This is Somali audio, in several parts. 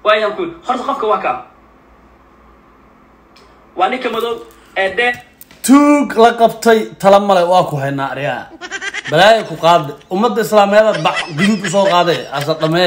waayaan ku yidhi horta qofka waa kaa waa ninka madow ee dee tuug la qabtay tala male waa ku haynaa aryaa balaaya ku qaade ummadda islaameedaad bac guduud usoo qaade asa dhamee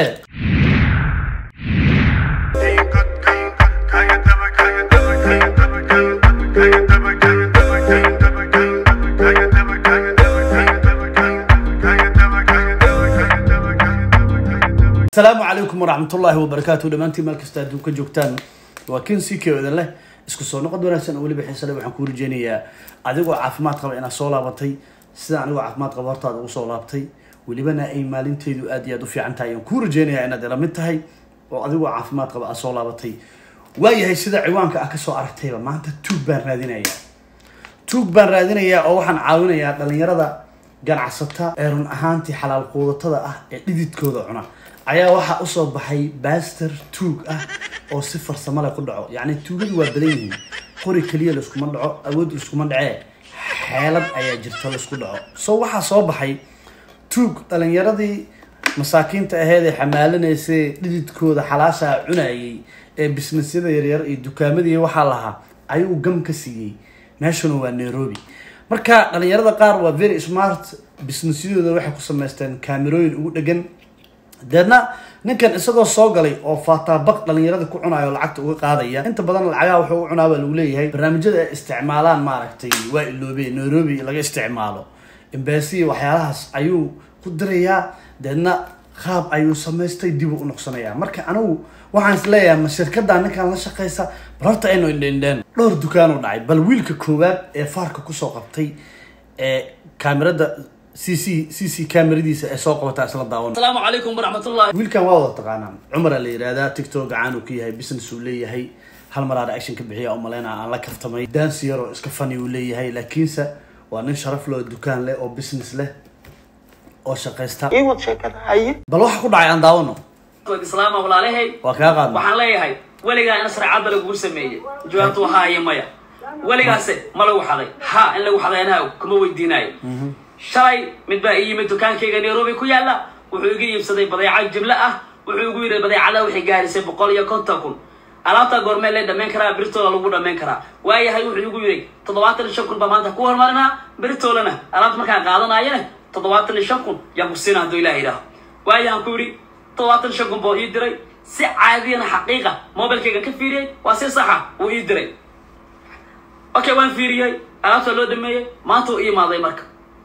asalaamu calaykum waraxmatullaahi wabarakaatu dhammaantiin meel kasta adduunka joogtaan waa kin si keodan leh isku soo noqod wanaagsan oo weliba xiisale waxaan kuu rajeynayaa adigoo caafimaad qaba inaad soo laabatay sida anigoo caafimaad qaba hortaada ugu soo laabtay welibana ay maalinteedu aad iyo aad u fiican tahay ayaan kuu rajeynayaa inaad ila mid tahay oo adigoo caafimaad qaba aad soo laabatay waayahay sida ciwaanka ah kasoo aragtayba maanta tuug baan raadinayaa tuug baan raadinayaa oo waxaan caawinayaa dhalinyarada ganacsata ee run ahaantii xalaal quudatada ah ee dhididkooda cuna ayaa waxaa usoo baxay baster tuug ah oo si farsamo leh ku dhaco yacni tuugadu waa badan yihiin qori keliya laiskuma dhaco awood laiskuma dhacee xeelad ayaa jirta laisku dhaco so waxaa soo baxay tuug dhalinyaradii masaakiinta aheed ee xamaalanaysay dhididkooda xalaashaa cunayay ee bisnesyada yaryar iyo dukaamadii waxaa lahaa ayuu gam ka siiyey meeshuna waa nairobi marka dhalinyarada qaar waa very smart businessyadooda waxay ku samaysteen kaamerooyin ugu dhegan deedna ninkan isagoo soo galay oo faataabaq dhalinyarada ku cunayo lacagta uga qaadaya inta badan lacagaha wuxuu u cunaa baa lagu leeyahay barnaamijyada ay isticmaalaan maaragtay waa iloobeen nairobi laga isticmaalo embasiya waxyaalahaas ayuu ku dirayaa deedna qaab ayuu samaystay dib u noqsanayaa marka anigu waxaan is leeyahay ma shirkada ninkan la shaqaysa bal horta aynu indhendheen dhowr dukaan u dhacay bal wiilka koowaad ee faarka kusoo qabtay ee kaamirada c c c c kaamiradiisa ee soo qabataa isla daawan asalaamu calaykum waraxmatullahi wiilkan waa wada taqaanaan cumara la yihahdaa tiktok gacaan uu ka yahay business uu leeyahay hal mar aan action ka bixiya oo maleyna aan la kaftamay dansi yar oo iska funny uu leeyahay laakiinse waa nin sharaf leh oo dukaan leh oo business leh oo shaqaysta ii wad sheekada haye bal waxa ku dhacay aan daawano islaama walaalahay waa kaa qaadna waxaan leeyahay weligaa in sharcadda lagugu sameeyey jawaabtu waa haa iyo maya weligaase ma lagu xaday ha in lagu xaday anaa kuma weydiinayo shalay mid baa ii yimid dukaankayga nairobi ku yaalla wuxuu iga iibsaday badeeco jimlo ah wuxuu igu yidhi badeecada waxay gaarisay boqol iyo konton kun alaabta goormee lee dhammayn karaa birtoola lagu dhammayn karaa waayahay wuxuu igu yidhi toddobaatan iyo shan kun baa maanta ku hormarinaa birtoolana alaabta markaan qaadanayana toddobaatan iyo shan kun yaan ku siina hadduu ilaah yidhaaho waayahan ku yidhi toddobaatan iyo shan kun buu ii diray si caadiyana xaqiiqa mobilkaygan ka fiiriyey waa si saxa wuu ii diray okay waan fiiriyey alaabta loo dhameeyey maanta uu ii imaaday marka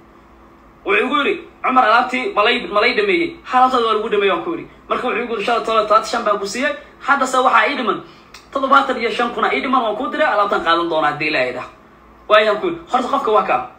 wuxuu igu yidhi cumar alaabtii malay malay dhameeyey alaabtaada waa lagu dhameeyey waan ku yidhi marka wuxuu igu yidhi shala todoba todobaatan shan baan ku siiyey haddase waxaa ii dhiman toddobaatan iyo shan kuna ii dhiman waan kuu diray alaabtan qaadan doonaa haddii ilaaha idhaah waayaan ku yidhi horta qofka waa kaa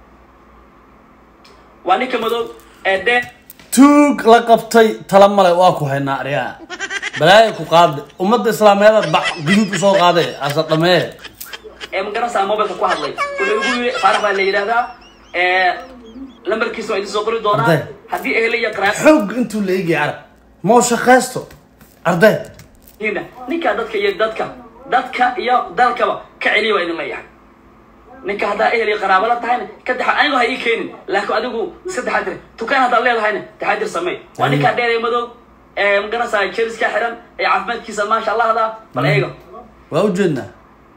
waa ninka madow ee dee tuug la qabtay tala male waa ku haynaa aryaa balaaya ku qaade ummadda islaameedaad bac guduud usoo qaade asa dhamee ee magarasa mobilka ku hadlay wuxuu igu yidhi faarax baa la yidhahdaa lambarkiisa waa idin soo qori doonaa Arday. haddii ehla iyo qaraab xoog intuu la eegay arag moo shaqaysto arday yihiinna ninkaa dadka iyo dadka dadka iyo dalkaba ka celiya waa idin leeyahay ninka haddaa ehel iyo qaraabo la tahayna ka taxa anigu ha ii keenin laakiin adigu iska taxadir tukaan haddaad leedahayna taxadir samey waa ninkaa dheer ee madow ee magarasa jeriska xiran ee caafimaadkiisa maasha allahda bal eega waa ujeednaa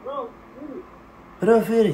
bro firi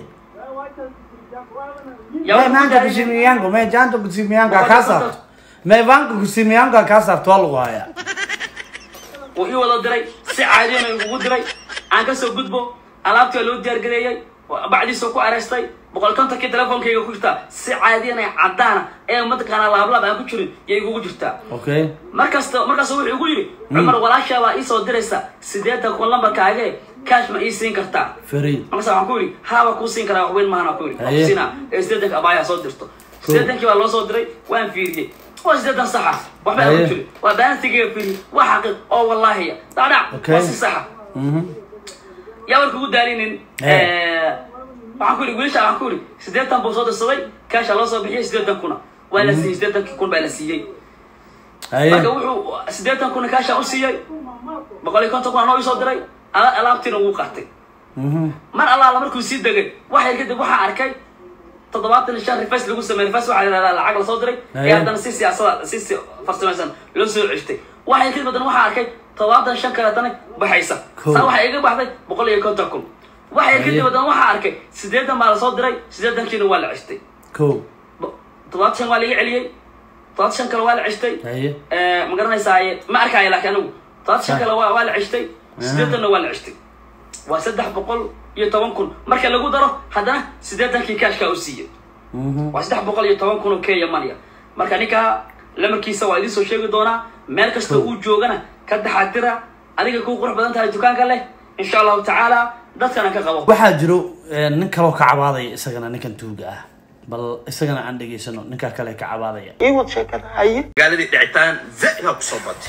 Yaa me wuxuu maanta ku kusimi yangu me janta kusimi yangu kaa saarto me vanka kusimi yangu kaa saarto waa lagu hayaa wuu ii wada diray si caadiyana igugu diray aan kasoo gudbo alaabtii waa loo diyaargareeyey bacdiisoo ku areystay boqol kontonkii telefonkayga ku jirtaa si caadiyana caddaana ee mataqaanaa laablab aan ku jirin yay igugu jirtaa okay markasta markaas wuxuu igu yidhi cumar walaashaa baa iisoo diraysa sideetan kun lambarkaage kaash ma ii siin kartaa firi markaas waxaan ku yidhi haa waa kuu siin karaa waxweyn maahan aan ku yidhi waa Haye. ku siinaa ee sideetanka abaayaa soo dirto sideetankii baa loo soo diray waan fiiriyey waa sideetan saxa waxba aan Haye. ku jirin waa baantigiga fiiriyey waa xaqiiq oo wallaahiya dhacdhac Okay. waa si saxa yaa warka ugu daalinin Haye. waxaan ku yidhi wiilasha waxaan ku yidhi sideetan buu soo dirsaday kaasha loo soo bixiyey sideetan kuna waa la siiyey sideetankii kun baa la siiyey haye marka wuxuu sideetan kuna kaasha u siiyey boqol iyo konton kuna noo isoo diray ala- alaabtiina wuu qaatay mar allaala markuu sii degay wax yar kadib waxaa arkay toddobaatan iyo shan rifas lagu sameeyey rifas waxaa la yidhahdaa lacag lasoo diray Aye. ee haddana si siyaasada si si farsamaysan loo soo ceshtay wax yar kadib haddana waxaa arkay todobaatan shan kale haddana baxaysa Cool. saa waxaa iga baxday boqol iyo konton kun waxay kadib haddana waxaa arkay siddeetan baa lasoo diray siddeetankiina waa la cestay ko Bo- todobaatan shan waa laga celiyey todobaatan shan kale waa la cestay haye ma garanaysaaye ma arkaayo laakiin anigu todobaatan shan Ah. kale waa waa la cestay siddeetanna waa la cestay waa saddex boqol iyo toban kun marka lagu daro haddana siddeetankii kaashkaa u siiyey Mhm. waa saddex boqol iyo toban kun oo kenya mania marka ninkaa lamarkiisa waa idiin soo sheegi doonaa meel kasta Cool. uu joogana ka taxaatira adiga ku qurux badan tahay dukaanka leh insha allahu tacaala dadkana ka qabo waxaa jiro eh, nin kaloo ka cabaadaya isagana ninkan tuuga ah bal isagana aan dhegaysano ninka kale ka cabaadaya iiwad sheekada haye magaaladii dhicitaan za'igaa kusoo batay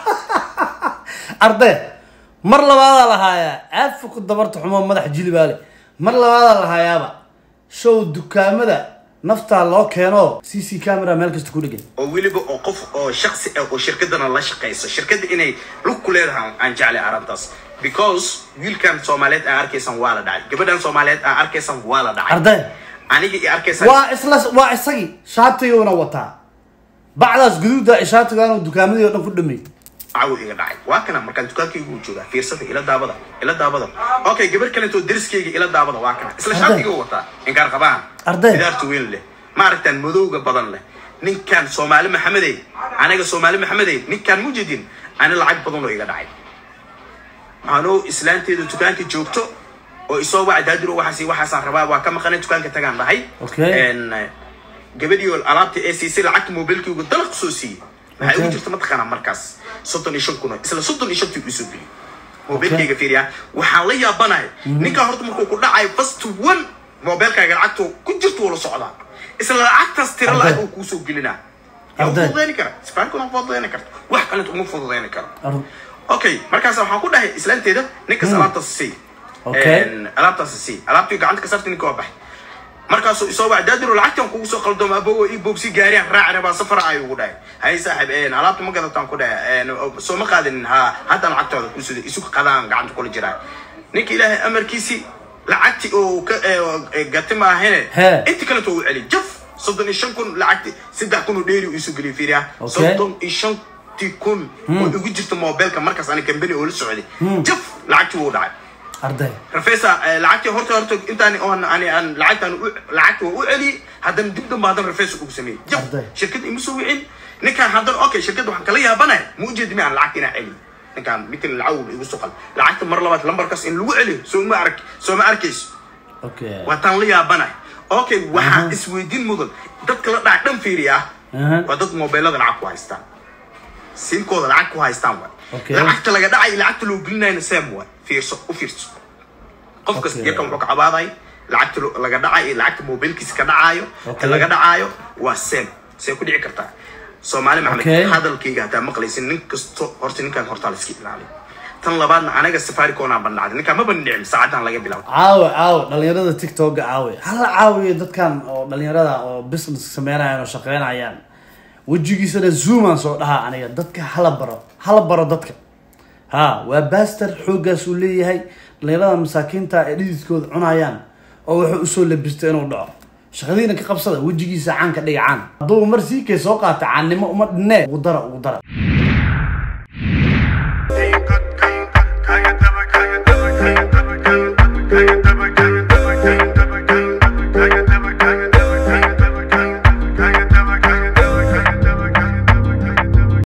arde mar labaadaa lahaayaa aafa ku dabarta xumo madax jilibaale mar labaadaa lahaayaaba show dukaamada naftaa loo keeno c c camera meel kasta ku dhegan oo weliba oo qof oo shaksi ah oo shirkadana la shaqayso shirkadda inay lug ku leedahay aan jeclay arrintaas because wiilkan soomaaliyeed aan arkaysan waa la dhacay gabadhan soomaaliyeed aan arkaysan waa la dhacay arde aniga i arkaysan waa isla waa isagii shaatiguna wataa bacdaas guduuda ay shaatigaanu dukaamadii oo dhan ku dhamay cawo iga dhacay waa kana markaan dukaankaygu uu joogaa fiirsada ila daabada ila daabada okay gabar kalentoo deriskayga ila daabada waa kana isla Arday. shaatiga wataa inkaar qabaan Arday. bidaarta weyn leh ma aragtaan madowga badan leh ninkan soomaali maxamedey aniga soomaali maxamedey ninkan mujidin ani lacag badan oo iga dhacay anoo islaanteedu dukaanka joogto oo isoo waca daadiro waxaas waxaasaan rabaa waa ka maqanay dukaanka tagaan dhahay Okay. En, eh, gabadhii oo alaabta ee siisay lacagta mobilkaygu dalaq soo siiyey maxay ugu Okay. jirta mataqaanaa markaas soddon iyo shan kun oo- isla soddon iyo shantii usoo geliyey mobilkayga fiiriya waxaan la yaabanahay ninkaa horta markuu ku dhacayo first one mobilkaaga lacagta ku jirta wuu la socdaa isla lacagtaas tira Arday. lacag uu kuusoo gelinaa yaa u Arday. fududayni kara sifaankuna fududayni karta wax kalenta uma fududayni karo Ar- okay markaas waxaan ku dhahay islaanteeda ninkas alaabtaas sii Okay. En, alaabtaas sii alaabtii gacanta ka sarta ninka waa baxay markaasuu isoo waca daadiro lacagtan kugu soo qaldooma abogo ii boobsi gaariyaan raacina baa safara ayuu ugu dhahay hay saaxib en, alaabta ma gadataan ku dhahay En, soo ma qaadinin ha hadda lacagtooda ku sida isu qadaan gacanta kula jiraa ninka ilaahay amarkiisi lacagti oo ka eh, gati maahine He. inta kaleto uu celi jaf soddon iyo shan kun lacagti saddex kun oo dheeri uu isu geliyay fiiriya Okay. soddon iyo shanti kun oo igu jirta mobilka markaas ani kambani oo la socday jaf lacagti wuu dhacay arde rafesa lacagtii horta horta intaan oon ani aan lacagtaan u- lacagta waa u celiyey haddana dib damba haddana rafesa ugu sameeyey jaf Arday. shirkadda ima soo wicin ninkaan haddana okay shirkadda waxaan kala yaabanahay ma ujeedi miyaan lacagta inaan celiyo ninkaan midkan lacag igu suqal lacagta mar labaad lambarkaas in lagu celiyo soo ma ark soo ma arkayso okay waa taan la yaabanahay okay waxaa isweydiin mudan dadka la dhaca dhan fiiriya Aha. waa dad mobilada lacag ku haystaan simkooda lacag ku haystaan waay Okay. lacagta laga dhacay lacagta loo gelinayna sam waay fiirso u fiirso qof kasta Okay. yarkan wuxuu ka cabaaday lacagta lo- laga dhacay iyo lacagta mobilkiisa ka dhacaayo Okay. ka laga dhacaayo waa sam see ku dhici kartaa soomaali Okay. maxamed hadalkayga hataa maqlaysin nin kasto horta ninkaan hortaa la iska ilaaliyo tan labaadna anaga safaricom aan bandhacday ninkaan ma bandhicin saacadan laga bilaabo caawe caawe dhalinyarada tiktoka caawe hala caawiyo dadkan oo dhalinyarada oo business sameynayaan oo shaqeynayaan wejigiisana zooman soo dhahaa aniga dadka hala baro hala baro dadka ha waa baster xooggaas uu leeyahay dhalinyarada masaakiinta ee dhididkooda cunayaan oo wuxuu usoo labistay inuu dhaco shaqadiina ka qabsada wejigiisa caan ka dhiga caan hadduu mar sii kee soo qaata caannimo uma dhinee ugu dara ugu dara